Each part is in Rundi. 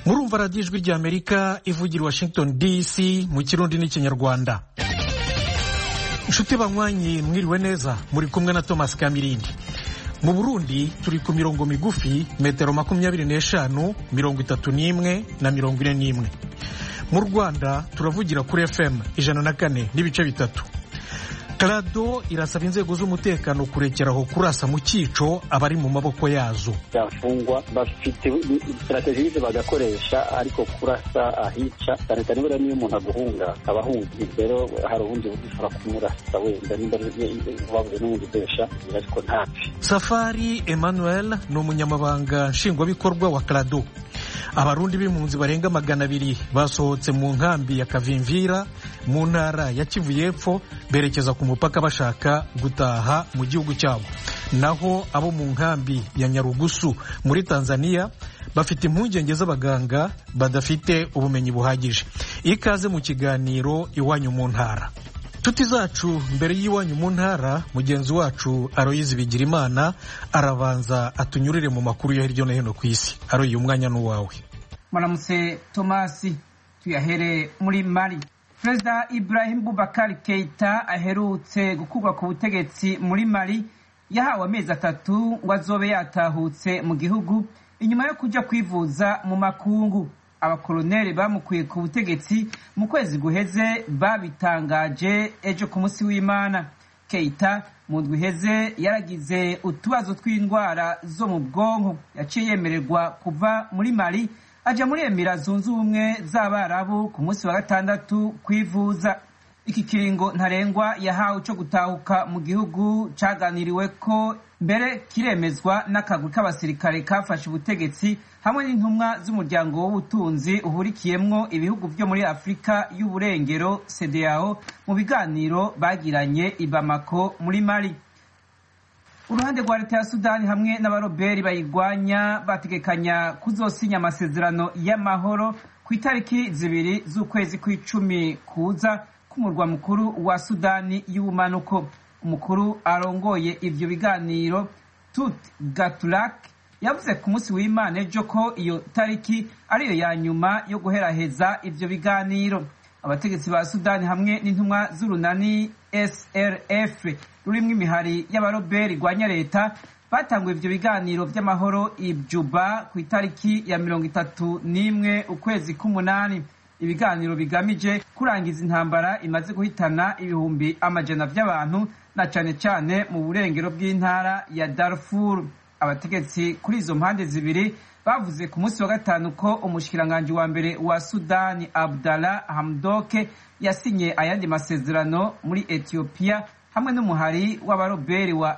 murumva radiyo ijwi ry'amerika ivugira i washington dc mu kirundi n'ikinyarwanda inshuti banywanyi mwiriwe neza muri kumwe na thomas kamirindi mu burundi turi ku mirongo migufi metero makumyabiri n'eshanu mirongo itatu n'imwe na mirongo ine n'imwe mu rwanda turavugira kuri fm ijana na kane n'ibice bitatu karado irasaba inzego z'umutekano kurekeraho kurasa mu cyico abari mu maboko yazo byafungwa bafite sitarategize bagakoresha ariko kurasa ahica cyane cyane buriya niyo umuntu aguhunga aba ahungiye rero hari ubundi buryo ushobora kumurasa wenda nimba wabuze n'ubundi ukoresha ariko ntapfe safari emmanuel ni umunyamabanga nshingwabikorwa wa karado abarundi b'impunzi barenga magana abiri basohotse mu nkambi ya kavimvira mu ntara ya kivu y'epfo berekeza ku mupaka bashaka gutaha mu gihugu cyabo naho abo mu nkambi ya nyarugusu muri tanzania bafite impungenge z'abaganga badafite ubumenyi buhagije ikaze mu kiganiro iwanyu mu ntara inshuti zacu mbere y'iwanyu mu ntara mugenzi wacu aroyizi bigirimana arabanza atunyurire mu makuru yo hirya no hino ku isi aroye umwanya n'uwawe muramutse tomasi tuyahere muri mari perezida ibrahim bubakari keita aherutse gukurwa ku butegetsi muri mari yahawe amezi atatu ngo azobe yatahutse mu gihugu inyuma yo kujya kwivuza mu makungu abakoloneli bamukuye ku butegetsi mu kwezi guheze babitangaje ejo ku munsi w'imana keita mu ndwi iheze yaragize utubazo tw'indwara zo mu bwonko yaciye yemererwa kuva muri mari ajya muri emira zunze ubumwe z'abarabu ku munsi wa gatandatu kwivuza iki kiringo ntarengwa yahawe cyo gutahuka mu gihugu cyaganiriwe ko mbere kiremezwa n'akagwi k'abasirikare kafashe ubutegetsi hamwe n'intumwa z'umuryango w'ubutunzi uhurikiyemwo ibihugu byo muri afurika y'uburengero cdao mu biganiro bagiranye i bamako muri mari uruhande rwa leta ya sudani hamwe n'abaroberi bayirwanya bategekanya kuzosinya amasezerano y'amahoro ku itariki zibiri z'ukwezi kw'icumi kuza k'umurwa mukuru wa sudani y'ubumanuko umukuru arongoye ivyo biganiro tut gatulak yavuze ku munsi w'imana ejo ko iyo tariki ariyo ya nyuma yo guheraheza ivyo biganiro abategetsi ba sudani hamwe n'intumwa z'urunani srf rurimwo imihari y'abaroberi rwanya leta batanguye ivyo biganiro vy'amahoro ijuba ku itariki ya mirongo itatu n'imwe ukwezi k'umunani ibiganiro bigamije kurangiza intambara imaze guhitana ibihumbi amajana vy'abantu na cane cane mu burengero bw'intara ya darfur abategetsi kuri izo mpande zibiri bavuze ku munsi wa gatanu ko umushikiranganji wa mbere wa sudani abdallah hamdoke yasinye ayandi masezerano muri etiyopiya hamwe n'umuhari w'abaroberi wa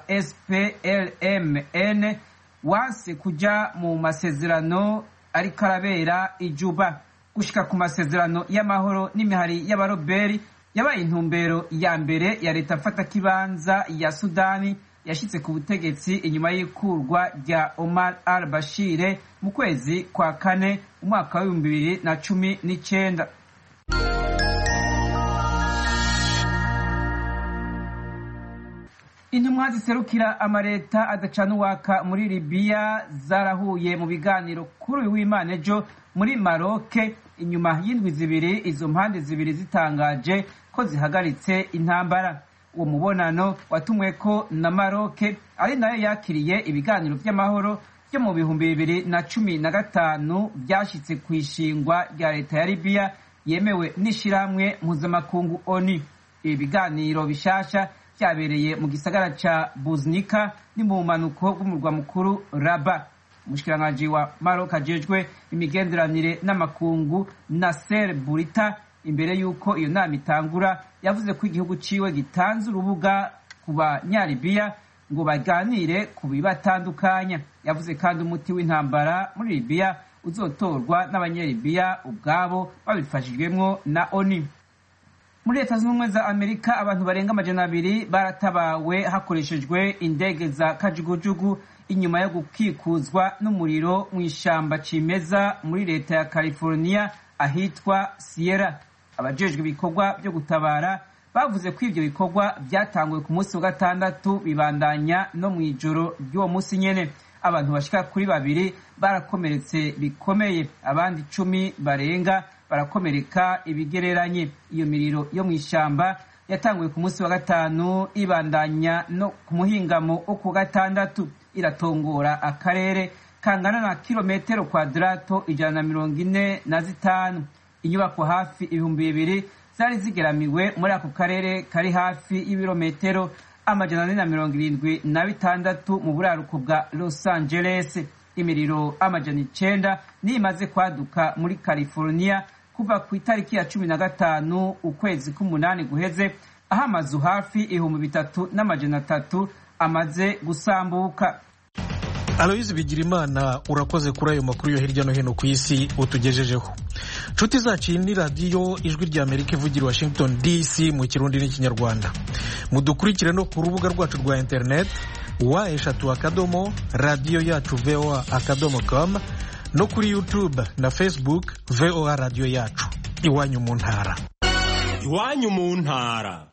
splmn wanse kuja mu masezerano ariko arabera ijuba gushika ku masezerano y'amahoro n'imihari y'abaroberi yabaye intumbero ya mbere ya leta mfata kibanza ya sudani yashitse ku butegetsi inyuma y'ikurwa rya omar al bashire mu kwezi kwa kane umwaka w'ibihumbi bibiri na cumi n'icenda intumwa ziserukira amaleta adacana uwaka muri libiya zarahuye mu biganiro kuri uyu w'imana ejo muri maroke inyuma y'indwi zibiri izo mpande zibiri zitangaje ko zihagaritse intambara uwo mubonano watumweko na maroke ari nayo yakiriye ibiganiro by'amahoro byo mu bihumbi bibiri na cumi na gatanu byashyitse ku ishingwa rya leta ya libiya yemewe n'ishyirahamwe mpuzamakungu oni ibi biganiro bishasha byabereye mu gisagara ca buznika ni mu bumanuko bw'umurwa mukuru raba umushikiranganji wa marok ajejwe imigenderanire n'amakungu naser burita imbere y'uko iyo nama itangura yavuze ko igihugu ciwe gitanze urubuga ku banyalibiya ngo baganire ku bibatandukanya yavuze kandi umuti w'intambara muri libiya uzotorwa n'abanyalibiya ubwabo babifashijwemwo na oni muri leta zunze ubumwe za amerika abantu barenga amajana abiri baratabawe hakoreshejwe indege za kajugujugu inyuma yo gukikuzwa n'umuriro mu ishamba cimeza muri leta ya california ahitwa sierra abajejwe ibikorwa byo gutabara bavuze ko ivyo bikorwa byatanguwe ku munsi wa gatandatu bibandanya no mw'ijoro ry'uwo munsi nyene abantu bashika kuri babiri barakomeretse bikomeye abandi icumi barenga barakomereka ibigereranye iyo miriro yo mu ishyamba yatanguye ku munsi wa gatanu ibandanya no ku muhingamo wo ku gatandatu iratongora akarere kangana na kilometero kwadarato ijana na mirongo ine na zitanu inyubako hafi ibihumbi bibiri zari zigeramiwe muri ako karere kari hafi y'ibirometero amajana ane na mirongo irindwi na bitandatu mu buraruko bwa los angeles imiriro amajana icenda niyo imaze kwaduka muri california kuva ku itariki ya cumi na gatanu ukwezi k'umunani guheze aho amazu hafi ibihumbi bitatu n'amajana atatu amaze gusambuka aloyizi bigirimana urakoze kuri ayo makuru yo hirya no hino ku isi utugejejeho nshuti zacu iyi ni radiyo ijwi rya amerika ivugira washington dc mu kirundi n'ikinyarwanda mudukurikire no ku rubuga rwacu rwa interineti wa eshatu akadomo radiyo yacu voa akadomo com no kuri youtube na facebook voa radiyo yacu iwanyu mu ntara iwanyu mu ntara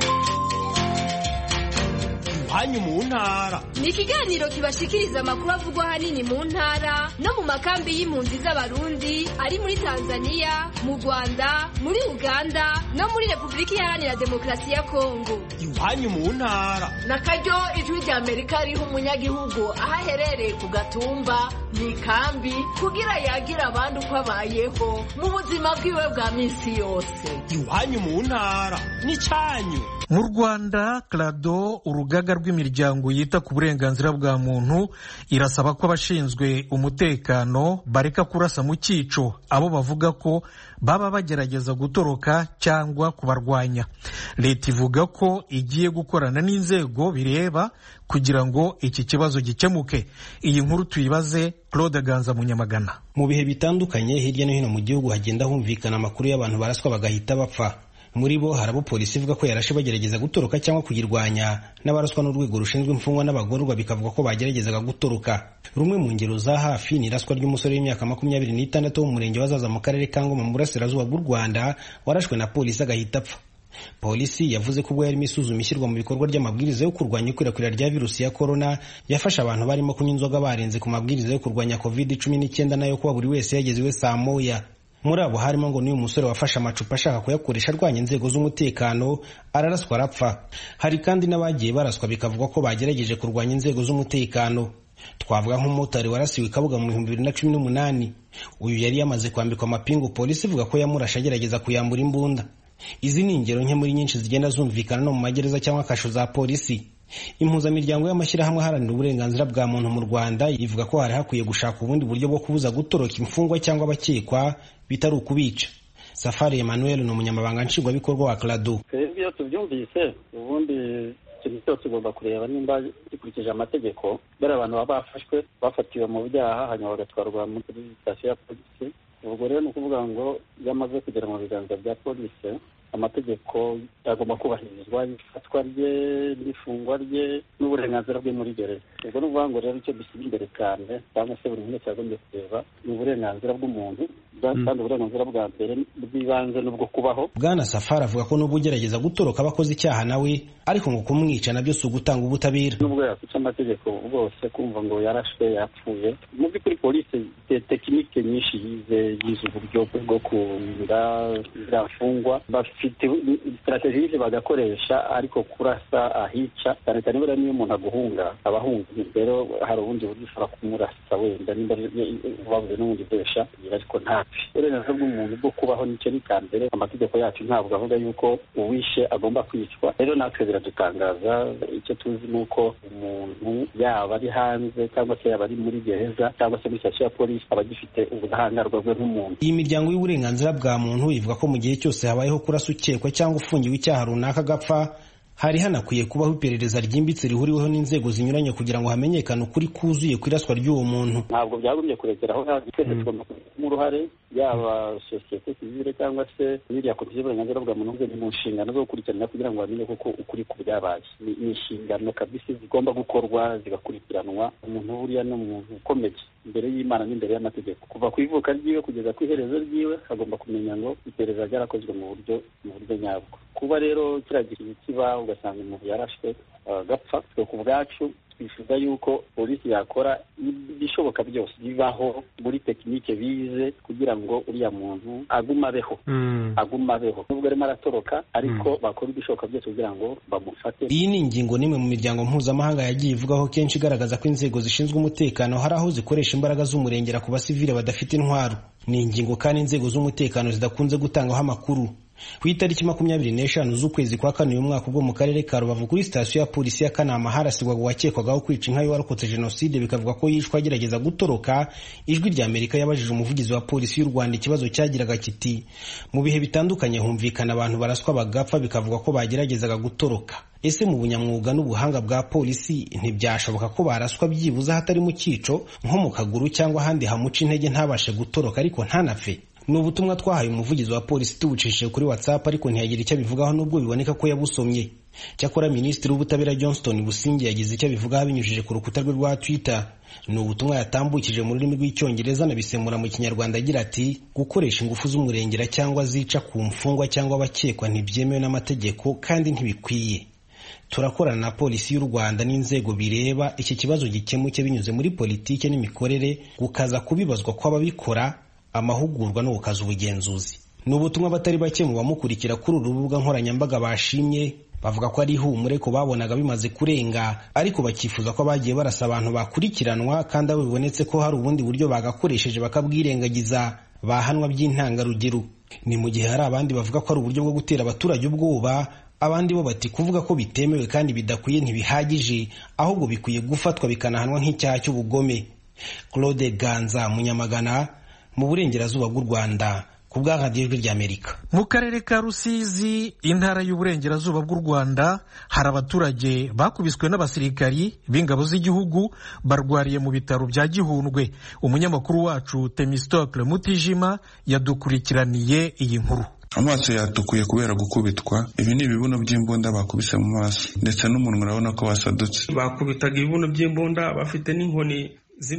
iwanyu mu ntara ni ikiganiro kibashikiriza amakuru avugwa ahanini mu ntara no mu makambi y'impunzi z'abarundi ari muri tanzania mu rwanda muri uganda no muri repubulika iharanira demokarasi ya kongo iwanyu mu ntara na karyo ijwi rya amerika riha umunyagihugu aho aherereye ku gatumba mu ikambi kugira yagira abandi uko abayeho mu buzima bwiwe bwa minsi yose iwanyu mu ntara n'icyanyu mu rwanda clado urugaga rw'imiryango yita ku burenganzira bwa muntu irasaba ko abashinzwe umutekano bareka kurasa mu cyico abo bavuga ko baba bagerageza gutoroka cyangwa kubarwanya leta ivuga ko igiye gukorana n'inzego bireba kugira ngo iki kibazo gikemuke iyi nkuru tuyibaze claude ganza munyamagana mu bihe bitandukanye hirya no hino mu gihugu hagenda humvikana amakuru y'abantu baraswa bagahita bapfa muri bo hari abo polisi ivuga ko yarashe bagerageza gutoroka cyangwa kuyirwanya n'abaraswa n'urwego rushinzwe imfungwa n'abagororwa bikavuga ko bageragezaga gutoroka rumwe mu ngero za hafi ni iraswa ry'umusore w'imyaka makumyabiri n'itandatu wo mu murenge wa zaza mu karere ka ngoma mu burasirazuba bw'u rwanda warashwe na polisi agahita apfa polisi yavuze ko ubwo yarimo isuzuma ishyirwa mu bikorwa ry'amabwiriza yo kurwanya ikwirakwira rya virusi ya korona yafashe abantu barimo kunywa inzoga barenze ku mabwiriza yo kurwanya covid cumi n'icyenda nayo kuba buri wese yageze iwe saa moya muri abo harimo ngo n'uyu musore wafashe amacupa ashaka kuyakoresha arwanya inzego z'umutekano araraswa arapfa hari kandi n'abagiye baraswa bikavuga ko bagerageje kurwanya inzego z'umutekano twavuga nk'umumotari warasiwe kabuga mu bihumbi bibiri na cumi n'umunani uyu yari yamaze kwambikwa amapingu polisi ivuga ko yamurashe agerageza kuyambura imbunda izi ni ingero nke muri nyinshi zigenda zumvikana no mu magereza cyangwa kasho za polisi impuzamiryango y'amashyirahamwe aharanira uburenganzira bwa muntu mu rwanda ivuga ko hari hakwiye gushaka ubundi buryo bwo kubuza gutoroka imfungwa cyangwa abakekwa bitari ukubica safari emmanuel ni umunyamabanga nshingwabikorwa wa clado twebwe iyo tubyumvise ubundi ikintu cyose ugomba kureba nimba gikurikije amategeko bari abantu baba bafashwe bafatiwe mu byaha hanyuma bagatwarwa muri sitasiyo ya polisi ubwo rero ni ukuvuga ngo iyo amaze kugera mu biganza bya polisi amategeko agomba kubahirizwa ifatwa rye n'ifungwa rye n'uburenganzira bwe muri gereza ubwo ni ukuvuga ngo rero icyo dushyira imbere cyane cyangwa se buri muntu wese yagombye kureba ni uburenganzira bw'umuntu kandi uburenganzira bwa mbere bw'ibanze n'ubwo kubaho bwana safari avuga ko n'ubwo ugerageza gutoroka abakoze icyaha nawe ariko ngo kumwica nabyo si ugutanga ubutabera n'ubwo yakwica amategeko bwose kumva ngo yarashwe yapfuye mu by'ukuri polisi tekinike nyinshi yize yize uburyo bwo kurinda ziriya mfungwa bafite sitarategisi bagakoresha ariko kurasa ahica cyane cyane buriya niyo umuntu aguhunga aba ahunga rero hari ubundi buryo ushobora kumurasa wenda nimba babuze n'ubundi bwesha ariko ntapfe uburenganzira bw'umuntu bwo kubaho nicyo ni cya mbere amategeko yacu ntabwo avuga yuko uwishe agomba kwicwa rero natwe biradutangaza icyo tuzi ni uko umuntu yaba ari hanze cyangwa se yaba ari muri gereza cyangwa se muri sitasiyo ya polisi aba agifite ubudahangarwa bwe nk'umuntu iyi miryango y'uburenganzira bwa muntu ivuga ko mu gihe cyose habayeho kurasa ukekwa cyangwa ufungiwe icyaha runaka agapfa hari hanakwiye kubaho iperereza ryimbitse rihuriweho n'inzego zinyuranye kugira ngo hamenyekane ukuri kuzuye ku iraswa ry'uwo muntu ntabwo byagombye kurekeraho twese tugomba kubigiramo uruhare yaba sosiyete sivile cyangwa se biriya komisiyo y'uburenganzira bwa muntu ni mu nshingano zo gukurikirana kugira ngo bamenye koko ukuri ku byabaye ni inshingano kabisi zigomba gukorwa zigakurikiranwa umuntu buriya ni umuntu ukomeye imbere y'imana n'imbere y'amategeko kuva ku ivuka ryiwe kugeza ku iherezo ryiwe agomba kumenya ngo iperereza ryarakozwe mu buryo mu buryo nyabwo kuba rero kiriya gihe kiba ugasanga umuntu yarashwe agapfa twe ku bwacu twifuza yuko polisi yakora ibishoboka byose bibaho muri tekinike bize kugira ngo uriya muntu agume abeho agume abeho nubwo arimo aratoroka ariko bakora ibishoboka byose kugira ngo bamufate iyi ni ingingo n'imwe mu miryango mpuzamahanga yagiye ivugaho kenshi igaragaza ko inzego zishinzwe umutekano hari aho zikoresha imbaraga z'umurengera ku basivile badafite intwaro ni ingingo kandi inzego z'umutekano zidakunze gutangaho amakuru ku itariki makumyabiri n'eshanu z'ukwezi kwa kane uyu mwaka ubwo mu karere ka rubavu kuri sitasiyo ya polisi ya kanama harasigwaga uwakekwagaho kwica inka y'uwarokotse jenoside bikavuga ko yishwe agerageza gutoroka ijwi rya amerika yabajije umuvugizi wa polisi y'u rwanda ikibazo cyagiraga kiti mu bihe bitandukanye humvikana abantu baraswa bagapfa bikavuga ko bageragezaga gutoroka ese mu bunyamwuga n'ubuhanga bwa polisi ntibyashoboka ko baraswa byibuze ahatari mu cyico nko mu kaguru cyangwa ahandi hamuca intege ntabashe gutoroka ariko ntanapfe ni ubutumwa twahaye umuvugizi wa polisi tubucishije kuri whatsapp ariko ntiyagira icyo abivugaho nubwo biboneka ko yabusomye cyakora minisitiri w'ubutabera johnston busingi yagize icyo abivugaho abinyujije ku rukuta rwe rwa twitter ni ubutumwa yatambukije mu rurimi rw'icyongereza anabisemura mu kinyarwanda agira ati gukoresha ingufu z'umurengera cyangwa zica ku mfungwa cyangwa abakekwa ntibyemewe n'amategeko kandi ntibikwiye turakorana na polisi y'u rwanda n'inzego bireba iki kibazo gikemuke binyuze muri politiki n'imikorere gukaza kubibazwa kw'ababikora amahugurwa no gukaza ubugenzuzi ni ubutumwa batari bake mu bamukurikira kuri uru rubuga nkoranyambaga bashimye bavuga ko ari ihumure ko babonaga bimaze kurenga ariko bakifuza ko abagiye barasa abantu bakurikiranwa kandi abo bibonetse ko hari ubundi buryo bagakoresheje bakabwirengagiza bahanwa by'intangarugero ni mu gihe hari abandi bavuga ko ari uburyo bwo gutera abaturage ubwoba abandi bo bati kuvuga ko bitemewe kandi bidakwiye ntibihagije ahubwo bikwiye gufatwa bikanahanwa nk'icyaha cy'ubugome claude ganza munyamagana mu burengerazuba bw'u rwanda ku bwa radiyo ijwi ry'amerika mu karere ka rusizi intara y'uburengerazuba bw'u rwanda hari abaturage bakubiswe n'abasirikari b'ingabo z'igihugu barwariye mu bitaro bya gihundwe umunyamakuru wacu temistokle mutijima yadukurikiraniye iyi nkuru amaso yatukuye kubera gukubitwa ibi ni ibibuno by'imbunda bakubise mu maso ndetse n'umunwa urabona ko wasadutse bakubitaga ibibuno by'imbunda bafite n'inkoni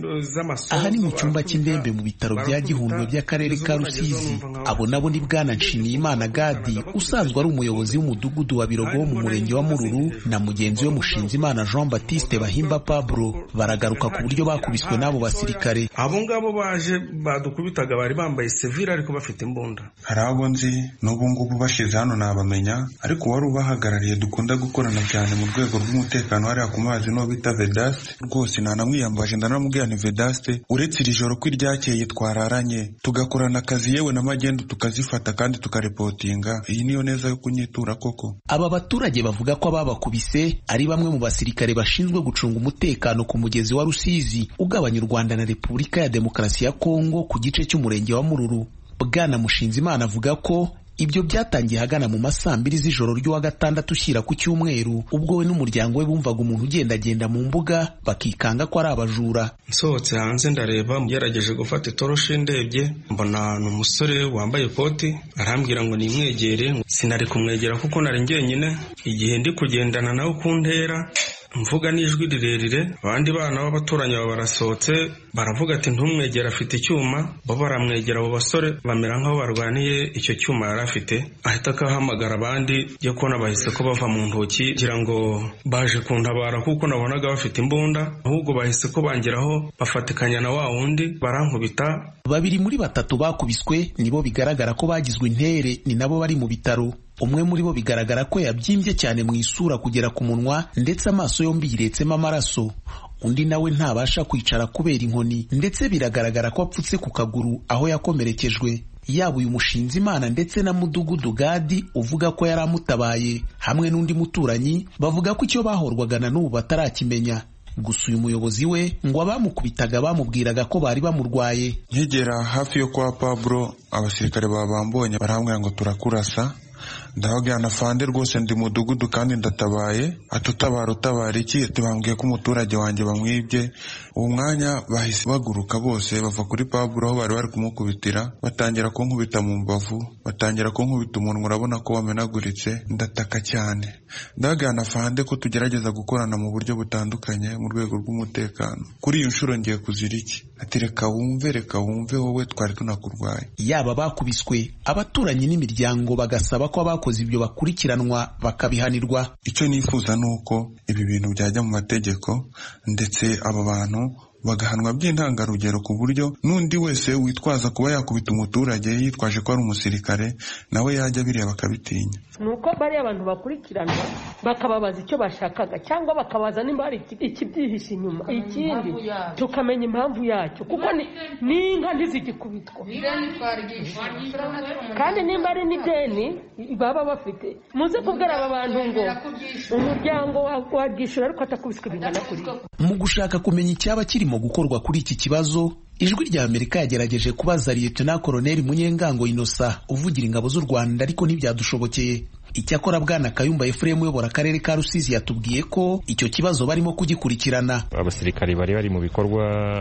aha ni mu cyumba cy'indembe mu bitaro bya gihundwe by'akarere ka rusizi abo nabo ni bwana nshimiyimana gadi usanzwe ari umuyobozi w'umudugudu wa birogo wo mu murenge wa mururu na mugenzi we mushinzimana jean baptiste bahimba pablo baragaruka ku buryo bakubiswe n'abo basirikare abo ngabo baje badukubitaga bari bambaye sevire ariko bafite imbunda hari abo nzi n'ubu ngubu bashize hano nabamenya ariko uwari ubahagarariye dukunda gukorana cyane mu rwego rw'umutekano hariya ku mazi n'uwo bita vedaste rwose nanamwiyambaje ndanamubwira ni vedaste uretse iri joro ko iryakeye twararanye tugakorana akazi yewe na magendu tukazifata kandi tukarepotinga iyi niyo neza yo kunyitura koko aba baturage bavuga ko ababakubise ari bamwe mu basirikare bashinzwe gucunga umutekano ku mugezi wa rusizi ugabanya u rwanda na repubulika ya demokarasi ya kongo ku gice cy'umurenge wa mururu bwana mushinzimana avuga ko ibyo byatangiye hagana mu masaa mbiri z'ijoro ry'uwa gatandatu ushyira ku cyumweru ubwo we n'umuryango we bumvaga umuntu ugendagenda mu mbuga bakikanga ko ari abajura nsohotse hanze ndareba ngerageje gufata itoroshi ndebye mbona ni umusore wambaye ikoti arambwira ngo nimwegere sinari kumwegera kuko nari njyenyine igihe ndi kugendana nawe ku ntera mvuga n'ijwi rirerire abandi bana b'abaturanyi baba barasohotse baravuga ati ntumwegere afite icyuma bo baramwegera abo basore bamera nk'aho barwaniye icyo cyuma yari afite ahita akahamagara abandi yo kubona bahise ko bava mu ntoki kugira ngo baje kuntabara kuko nabonaga bafite imbunda ahubwo bahise ko bangeraho bafatikanya na wa wundi barankubita babiri muri batatu bakubiswe nibo bigaragara ko bagizwe intere ni nabo bari mu bitaro umwe muri bo bigaragara ko yabyimbye cyane mu isura kugera ku munwa ndetse amaso yombi yiretsemo amaraso undi nawe ntabasha kwicara kubera inkoni ndetse biragaragara ko apfutse ku kaguru aho yakomerekejwe yaba uyu mushinzi imana ndetse na mudugudu gadi uvuga ko yari amutabaye hamwe n'undi muturanyi bavuga ko icyo bahorwaga na n'ubu batarakimenya gusa uyu muyobozi we ngo abamukubitaga bamubwiraga ko bari bamurwaye nkigera hafi yo kwa pablo abasirikare babambonye barambwira ngo turakurasa ndababwira fande rwose ndi mudugudu kandi ndatabaye atutabara utabara iki tubambwiye ko umuturage wanjye bamwibye uwo mwanya bahise baguruka bose bava kuri paburo aho bari bari kumukubitira batangira kunkubita mu mbavu batangira kunkubita umunwa urabona ko wamenaguritse ndataka cyane ndababwira fande ko tugerageza gukorana mu buryo butandukanye mu rwego rw'umutekano kuri iyi nshuro ngiye kuzira iki ati reka wumve reka wumve wowe twari tunakurwaye yaba bakubiswe abaturanyi n'imiryango bagasaba ko abakubiswe abakoze ibyo bakurikiranwa bakabihanirwa icyo nifuza ni uko ibi bintu byajya mu mategeko ndetse aba bantu bagahanwa by'intangarugero ku buryo n'undi wese witwaza kuba yakubita umuturage yitwaje ko ari umusirikare nawe yajya bireba akabitinya ni uko bariya abantu bakurikiranwa bakababaza icyo bashakaga cyangwa bakabaza nimba hari ikibyihishe inyuma ikindi tukamenya impamvu yacyo kuko n'inka ntizigikubitwa kandi nimba ari n'ideni baba bafite muze kubwira aba bantu ngo umuryango wabyishyura ariko atakubiswe bingana kuriya mu gushaka kumenya icyaba kirimo gukorwa kuri iki kibazo ijwi rya amerika yagerageje kubaza liyetona koroneli munyengango inosa uvugira ingabo z'u rwanda ariko ntibyadushobokeye icyakora bwana kayumba efuremu uyobora akarere ka rusizi yatubwiye ko icyo kibazo barimo kugikurikirana abasirikari bari bari mu bikorwa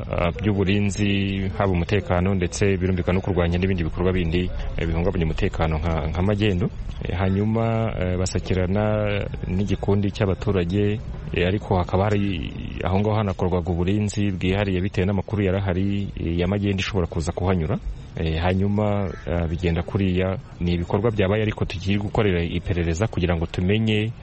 by'uburinzi haba umutekano ndetse birumvikana no kurwanya n'ibindi bikorwa bindi bihungabanya umutekano nka magendu hanyuma basakirana n'igikundi cy'abaturage ariko hakaba hari aho ngaho hanakorwaga uburinzi bwihariye bitewe n'amakuru yarahari ya magendu ishobora kuza kuhanyura hanyuma bigenda kuriya ni ibikorwa byabaye ariko tugiye gukorera iperereza kugira ngo tumenye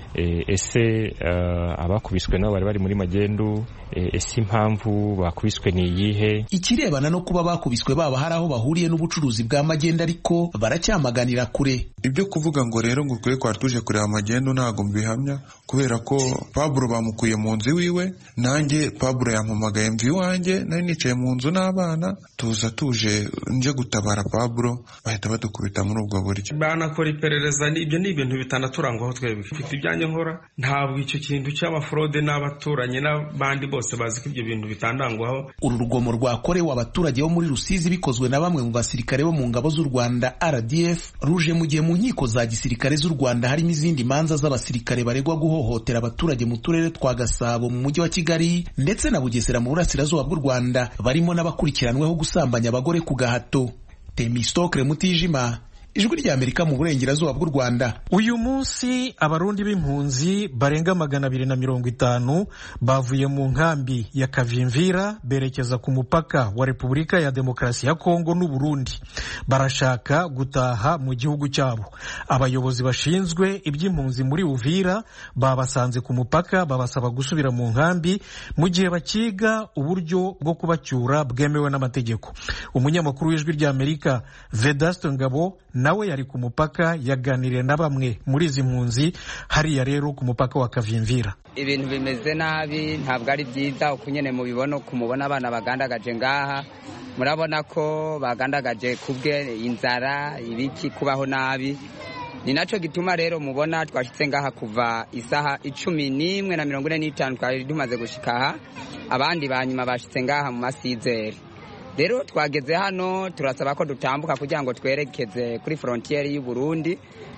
ese abakubiswe nabo bari bari muri magendu ese impamvu bakubiswe ni iyihe ikirebana no kuba bakubiswe baba hari aho bahuriye n'ubucuruzi bwa magendu ariko baracyamaganira kure ibyo kuvuga ngo rero ngo ukwiye kwari tuje kureba magendu ntabwo mbihamya kubera ko paburo bamukuye mu nzu iwiwe nanjye paburo yampamagaye mvi iwanjye nari nicaye mu nzu n'abana tuza tuje nje gutabara paburo bahita badukubita muri ubwo buryo banakora iperereza ibyo ni ibintu bitanaturangwaho twebwe mfite ibyanjye nkora ntabwo icyo kintu cy'amafurode n'abaturanyi n'abandi bose bazi ko ibyo bintu bitandangwaho uru rugomo rwakorewe abaturage bo muri rusizi bikozwe na bamwe mu basirikare bo mu ngabo z'u rwanda rdf ruje mu gihe mu nkiko za gisirikare z'u rwanda harimo izindi manza z'abasirikare baregwa guhohotera abaturage mu turere twa gasabo mu mujyi wa kigali ndetse na bugesera mu burasirazuba bw'u rwanda barimo n'abakurikiranweho gusambanya abagore ku gahato temistokre mutijima ijwi rya amerika mu burengerazuba bw'u rwanda uyu munsi abarundi b'impunzi barenga magana abiri na mirongo itanu bavuye mu nkambi ya kavimvira berekeza ku mupaka wa repubulika ya demokarasi ya kongo n'uburundi barashaka gutaha mu gihugu cyabo abayobozi bashinzwe iby'impunzi muri uvira babasanze ku mupaka babasaba gusubira mu nkambi mu gihe bakiga uburyo bwo kubacyura bwemewe n'amategeko umunyamakuru w'ijwi rya amerika vedasto ngabo nawe yari ku mupaka yaganiriye na bamwe muri izi mpunzi hariya rero ku mupaka wa kavimvira ibintu bimeze nabi ntabwo ari byiza uko nyine mubibona kumubona abana bagandagaje ngaha murabona ko bagandagaje kubwe inzara ibiki kubaho nabi ni nacyo gituma rero mubona twashyitse ngaha kuva isaha icumi n'imwe na mirongo ine n'itanu twari tumaze gushyika aha abandi ba nyuma bashyitse ngaha mu masizeri rero twageze hano turasaba ko dutambuka kugira ngo twerekeze kuri forontiyeri y'u Burundi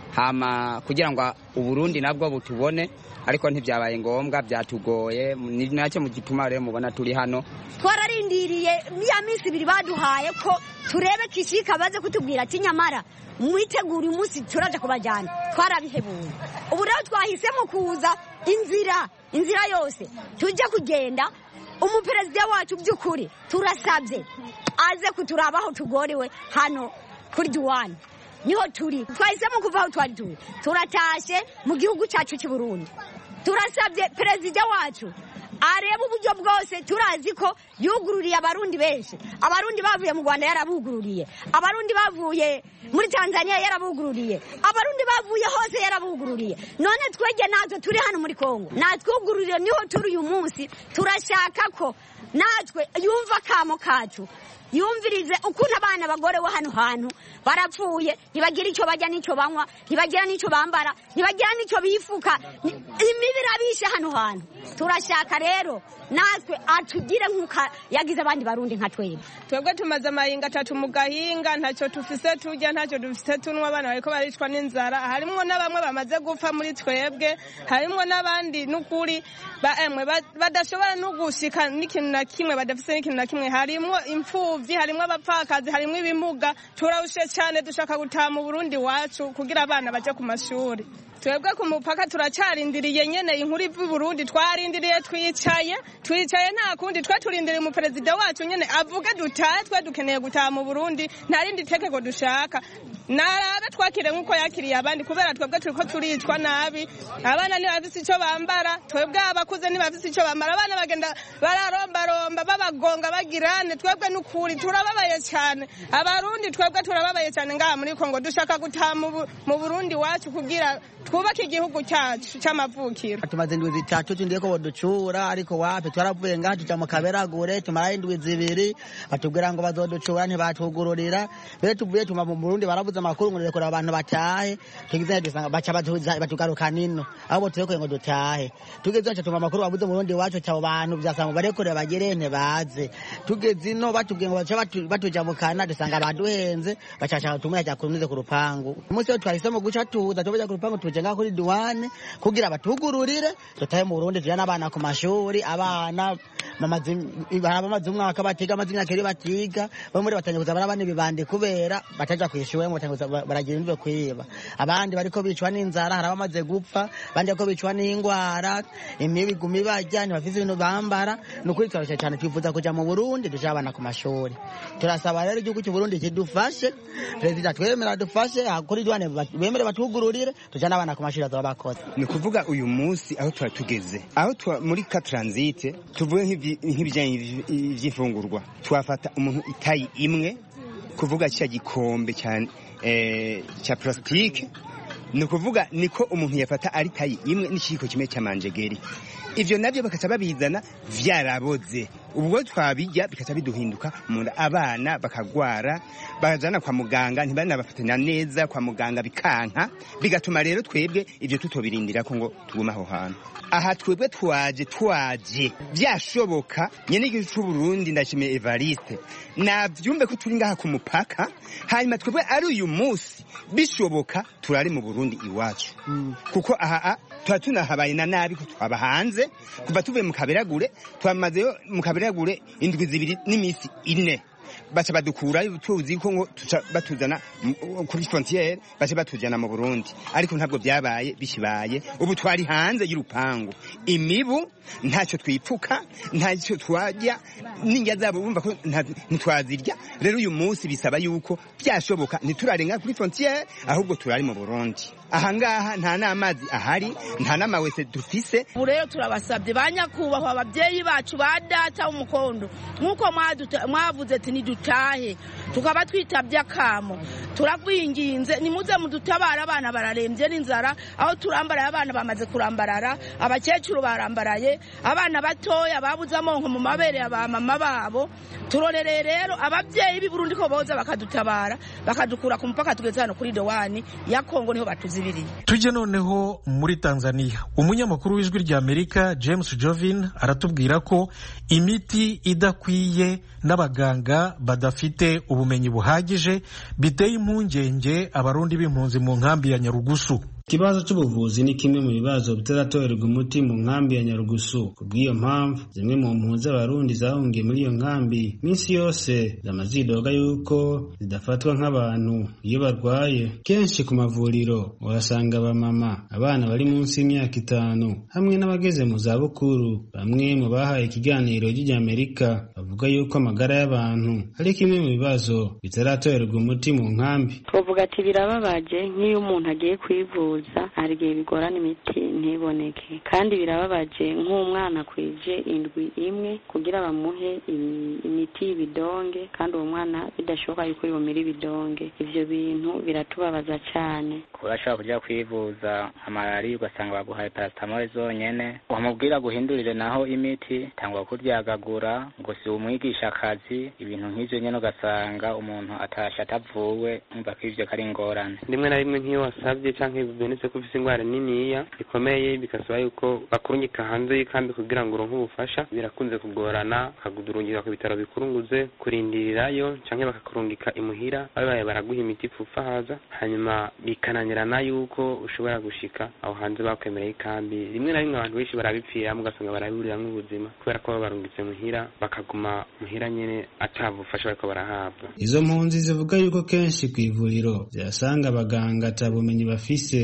hama kugira ngo uburundi nabwo butubone ariko ntibyabaye ngombwa byatugoye ni nacyo mu gituma rero mubona turi hano twararindiriye ya minsi ibiri baduhaye ko turebe kishika baze kutubwira ati nyamara mwitegura umunsi turaje kubajyana twarabihebuye ubu rero twahisemo kuza inzira inzira yose tujya kugenda umuperezida wacu by'ukuri turasabye aze kuturaba aho tugorewe hano kuri duwani niho turi twahisemo kuva aho twari turi turatashe mu gihugu cyacu cy'i Burundi turasabye perezida wacu areba uburyo bwose turazi ko yugururiye abarundi benshi abarundi bavuye mu rwanda yarabugururiye abarundi bavuye muri tanzania yarabugururiye abarundi bavuye hose yarabugururiye none twege natwe turi hano muri kongo natwugururiye niho turi uyu munsi turashaka ko natwe yumva akamo kacu yumvirize ukuntu abana bagorewe hano hantu barapfuye ntibagira icyo bajya n'icyo banywa ntibagira n'icyo bambara ntibagira n'icyo bifuka imibi irabishe hano hantu turashaka rero natwe atugire nk'uko yagize abandi barundi nka twebwe twebwe tumaze amahinga atatu mu gahinga ntacyo tufise turya ntacyo dufise tunywa abana bariko baricwa n'inzara harimwo na bamwe bamaze gupfa muri twebwe harimwo n'abandi n'ukuri emwe badashobora no gushika n'ikintu na kimwe badafise n'ikintu na kimwe harimwo imfuvyi harimwo abapfakazi harimwo ibimuga turarushe cyane dushaka gutaha mu burundi wacu kugira abana baje ku mashuri twebwe ku mupaka turacarindiriye nyene inkuru iva i burundi twarindiriye twicaye twicaye nta kundi twe turindiriye umuperezida wacu nyene avuge dutahe twe dukeneye gutaha mu burundi nta rindi tegeko dushaka narabe twakire nk'uko yakiriye abandi kubera twebwe turiko turicwa nabi abana ntibafise ico bambara twebwe abakuze ntibafise ico bambara abana bagenda bararombaromba babagonga bagirane twebwe n'ukuri turababaye cyane abarundi twebwe turababaye cyane ngaha muri kongo dushaka gutaha mu burundi wacu kugira twubake igihugu cyacu cy'amavukiro tumaze indwi zitatu tugiye ko baducura ariko wapi twaravuye ngaha tuja mu kaberagure tumara indwi zibiri batubwira ngo bazoducura ntibatugururira mbere tuvuye tuma mu burundi barabuze amakuru ngo rekura abantu batahe tugize dusanga baca batugaruka nino ahubwo turekuye ngo dutahe tugeze aca tuma amakuru babuze mu burundi iwacu cyabo bantu byasanga barekure bagire ntibaze tugeze ino batubwiye ngo baca batuja mu kana dusanga baduhenze bacashaka tumwe ajya kunuze ku rupangu umunsi wo twahisemo guca tuza tubaja ku rupangu tuje ngaho kuri duwane kugira batugururire dutahe mu burundi tujane abana ku mashuri abana bamaze umwaka batiga amaze imyaka iri batiga bamwe muri batangiye kuza barabana ibibandi kubera bataja kw'ishure ngo baragira imve kwiba abandi bariko bicwa n'inzara hari abamaze gupfa abandi bariko bicwa n'ingwara imibu iguma ibarya ntibafise ibintu bambara ni ukuri turarusha cyane twifuza kuja mu burundi duje abana ku mashuri turasaba rero igihugu cy'uburundi kidufashe perezida twemera dufashe kuri duwane bemere batugururire tujane abana ku mashuri azoba bakoze ni ukuvuga uyu munsi aho tuba tugeze aho muri ka transite tuvuge nk'ibijyanye iby'imfungurwa twafata umuntu itayi imwe kuvuga cya gikombe cyane cya plastique ni ukuvuga niko umuntu yafata ari tayi imwe n'ikiyiko kimwe cy'amanjegeri ibyo nabyo bakaca babizana vyaraboze ubwo twabijya bikaca biduhinduka munda abana bakagwara bajana kwa muganga ntibanabafatanya neza kwa muganga bikanka bigatuma rero twebwe ibyo tutobirindira ko ngo tugume aho hantu aha twebwe twaje twaje byashoboka nyene igihugu c'u Burundi ndashimiye Evariste navyumve ko turi ngaha ku mupaka hanyuma twebwe ari uyu munsi bishoboka turari mu Burundi iwacu kuko aha tuba tunahabaye na nabi ko twaba hanze kuva tuvuye mu kaberagure twamazeyo mu kaberagure indwi zibiri n'iminsi ine baca badukura tuzi ko ngo batuzana kuri frontiere baca batujana mu Burundi ariko ntabwo byabaye bishibaye ubu twari hanze y'urupangu imibu ntacyo twipfuka ntacyo twajya n'indya zabo bumva ko ntitwazirya rero uyu munsi bisaba yuko byashoboka ntiturarenga kuri frontiere ahubwo turari mu Burundi ahangaha nta n'amazi ahari nta n'amawese dufise ubu rero turabasabye ba nyakubahwa ababyeyi bacu ba data w'umukondo nk'uko mwavuze ati nidutahe tukaba twitabye akamo turagwinginze nimuze mudutabara abana bararembye n'inzara aho turambaraye abana bamaze kurambarara abakecuru barambaraye abana batoya babuze amonko mu mabere ya ba mama babo turorereye rero ababyeyi b'i Burundi ko boza bakadutabara bakadukura ku mupaka tugeze hano kuri dowani ya Kongo niho batuzibiriye tujye noneho muri Tanzania umunyamakuru w'ijwi rya Amerika James Jovin aratubwira ko imiti idakwiye n'abaganga badafite ubumenyi buhagije biteye impungenge abarundi b'impunzi mu nkambi ya Nyarugusu ikibazo cy'ubuvuzi ni kimwe mu bibazo bitaratorerwa umuti mu nkambi ya nyarugusu ku bw'iyo mpamvu zimwe mu mpunzi z'abarundi zahungiye muri iyo nkambi minsi yose zama zidoga yuko zidafatwa nk'abantu iyo barwaye kenshi ku mavuriro uhasanga abamama abana bari munsi y'imyaka itanu hamwe n'abageze mu zabukuru bamwe mu bahaye ikiganiro ry'Amerika bavuga yuko amagara y'abantu ari kimwe mu bibazo bitaratorerwa umuti mu nkambi twavuga ati birababaje nk'iyo umuntu agiye kwivuza hari igihe bigorana imiti ntiboneke kandi birababaje nk'umwana kwije indwi imwe kugira bamuhe imiti y'ibidonge kandi uwo mwana bidashoboka yuko yumira ibidonge ivyo bintu biratubabaza cyane urashobora kujya kwivuza amalariya ugasanga baguhaye paracetamol zonyene wamubwira guhindurire naho imiti tangwa kuryagagura ngo si umwigisha akazi ibintu nk'ivyo nyene ugasanga umuntu atashe atavuwe umva ko ivyo kari ingorane rimwe na rimwe nk'iyo wasabye canke bibonetse ko ufise ingwara niniya bikomeye bigasaba yuko bakurunyika hanze y'ikambi kugira ngo uronke ubufasha birakunze kugorana bakakudurungika ku bitaro bikurunguze kurindirirayo canke bakakurungika imuhira babaye baraguha imiti ipfufa haza hanyuma bikananirana yuko ushobora gushika aho hanze bakwemereye ikambi rimwe na rimwe abantu benshi barabipfiramo ugasanga baraburiramwo ubuzima kubera ko baba barungitse muhira bakaguma muhira nyene ata bufasha bariko barahabwa izo mpunzi zivuga yuko kenshi ku ivuriro zihasanga abaganga ata bumenyi bafise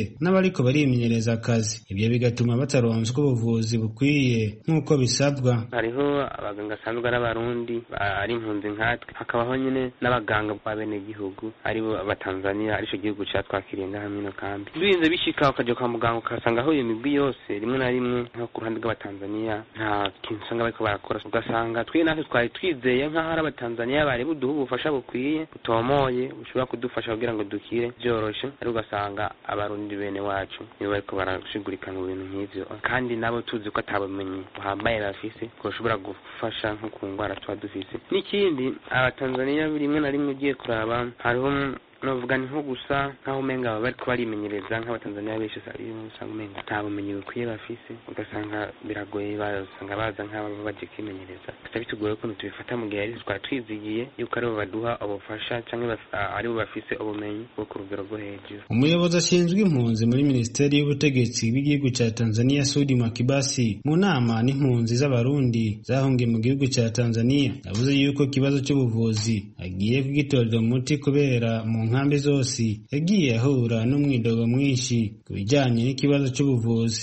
n'abariko barimenyereza akazi ibyo bigatuma bataronswa ubuvuzi bukwiye nk'uko bisabwa hariho abaganga asanzwe ari abarundi ari impunzi nkatwe hakabaho nyine n'abaganga b'abenegihugu aribo abatanzaniya arico gihugu catwakiriye ngaha mwino kambi birinze bishika ukaja kwa muganga ukasanga aho iyo migwi yose rimwe na rimwe nko ku ruhande rw'abatanzaniya nta kintu usanga bariko barakora ugasanga twe natwe twari twizeye nk'aho ari abatanzaniya bari buduha ubufasha bukwiye butomoye bushobora kudufasha kugira ngo dukire byoroshe ariko ugasanga abarundi bene wacu nibo bariko barashigurika mu bintu nk'ivyo kandi nabo tuzi ko atabumenyi buhambaye bafise bwoshobora gufasha nko ku ngwara tuba dufise n'ikindi abatanzaniya rimwe na rimwe ugiye kuraba hariho novuga ni nko gusa nk'aho umenga baba bariko barimenyereza nk'abatanzaniya benshi usanga umenga nta bumenyi bukwiye bafise ugasanga biragoye basanga baza nk'ababa baje kwimenyereza gusa bitugoye ukuntu tubifata mu gihe ari twari twizigiye yuko aribo baduha ubufasha cyangwa aribo bafise ubumenyi bwo ku rugero rwo hejuru umuyobozi ashinzwe impunzi muri minisiteri y'ubutegetsi bw'igihugu cya tanzania sudi makibasi mu nama n'impunzi z'abarundi zahungiye mu gihugu cya tanzania yavuze yuko ikibazo cy'ubuvuzi agiye kugitorera umuti kubera mu nkambi zose yagiye ahura n'umwidogo mwinshi ku bijyanye n'ikibazo cy'ubuvuzi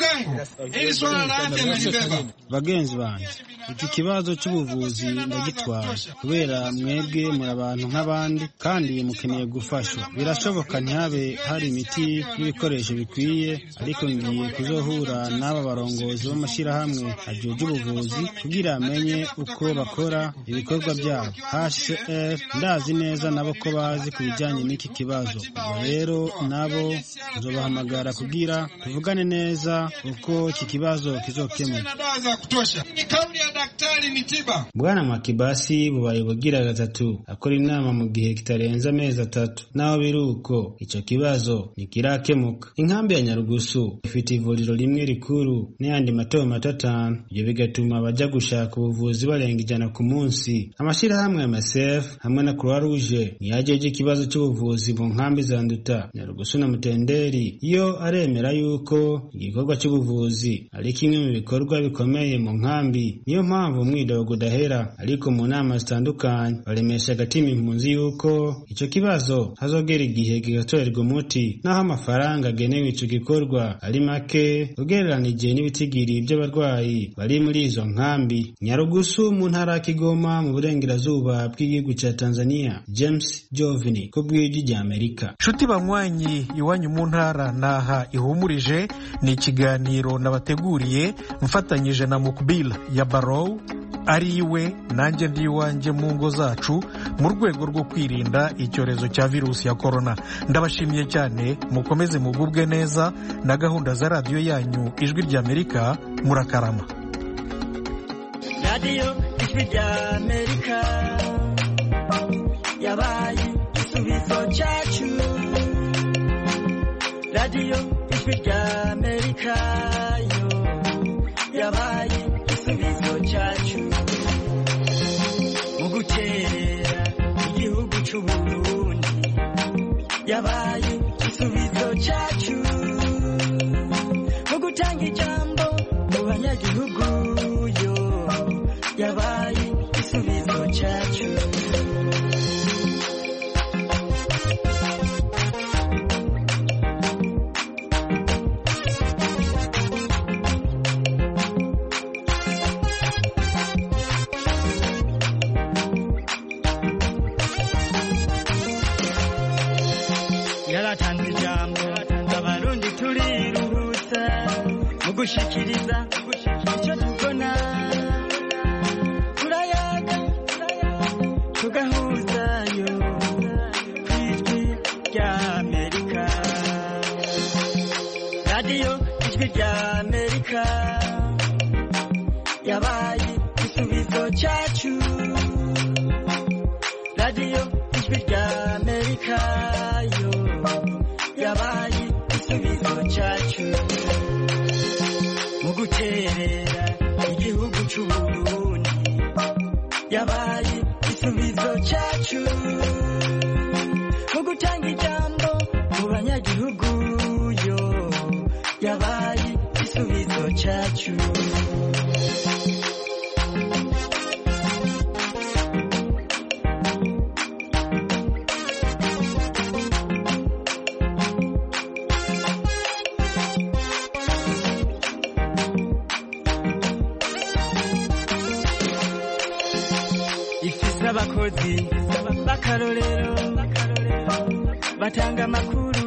Hili swala la afya nalibeba. bagenzi banjye iki kibazo cy'ubuvuzi ndagitwara kubera mwebwe muri abantu nk'abandi kandi mukeneye gufashwa birashoboka ntihabe hari imiti n'ibikoresho bikwiye ariko ngiye kuzohura n'aba barongozi b'amashyirahamwe ajejwe ubuvuzi kugira amenye uko bakora ibikorwa byabo hcr ndazi neza nabo ko bazi ku bijyanye n'iki kibazo ubwo rero nabo nzobahamagara kugira tuvugane neza uko iki kibazo kizokemuka Na dawa za kutosha. Ni kauli ya daktari ni tiba. bwana makibasi bubaye bugira gatatu akora inama mu gihe kitarenze amezi atatu naho biri uko icyo kibazo ntikirakemuka inkambi ya nyarugusu ifite ivuriro rimwe rikuru n'ayandi mato mato atanu ibyo bigatuma abajya gushaka ubuvuzi barenga ijana ku munsi amashyirahamwe ya masef hamwe na croix rouge ntiyajeje ikibazo cy'ubuvuzi mu nkambi za nduta nyarugusu na mutenderi yo aremera yuko igikorwa cy'ubuvuzi ari kimwe mu bikorwa bikomeye mu nkambi niyo mpamvu umwidogo udahera ariko mu nama zitandukanye baremesha agatima impunzi yuko icyo kibazo hazogera igihe kigatorerwa umuti naho amafaranga agenewe icyo gikorwa ari make ugereranije n'ibitigiri by'abarwayi bari muri izo nkambi nyarugusu mu ntara ya kigoma mu burengerazuba bw'igihugu cya tanzania james jovini ku bw'ijwi ry'amerika nshuti banywanyi iwanyu mu ntara naha ihumurije ni ikiganiro nabateguriye mfatanyije na mukbila ya barow ari iwe nanjye ndi iwanjye mu ngo zacu mu rwego rwo kwirinda icyorezo cya virusi ya korona ndabashimiye cyane mukomeze mugubwe neza na gahunda za radiyo yanyu ijwi ry'amerika murakarama radiyo ijwi ry'amerika yabaye igisubizo cyacu radiyo ijwi ry'amerika yo yabaye igisubizo cyacu mu gukerera igihugu cy'u Burundi yabaye igisubizo cyacu mu gutanga ijambo mu banyagihugu yo yabaye igisubizo cyacu yaratanze ijambo abarundi turiruhutsa mu gushikiriza icyo tubona turayaga tugahuzayo ku ijwi ry'amerika radiyo ijwi ry'amerika yabaye igisubizo cyacu radiyo ijwi ry'amerika yo yabaye igisubizo cyacu mu guterera igihugu cy'u Burundi yabaye igisubizo cyacu mu gutanga ijambo mu banyagihugu yo yabaye igisubizo cyacu abakozi b'akarorero batanga amakuru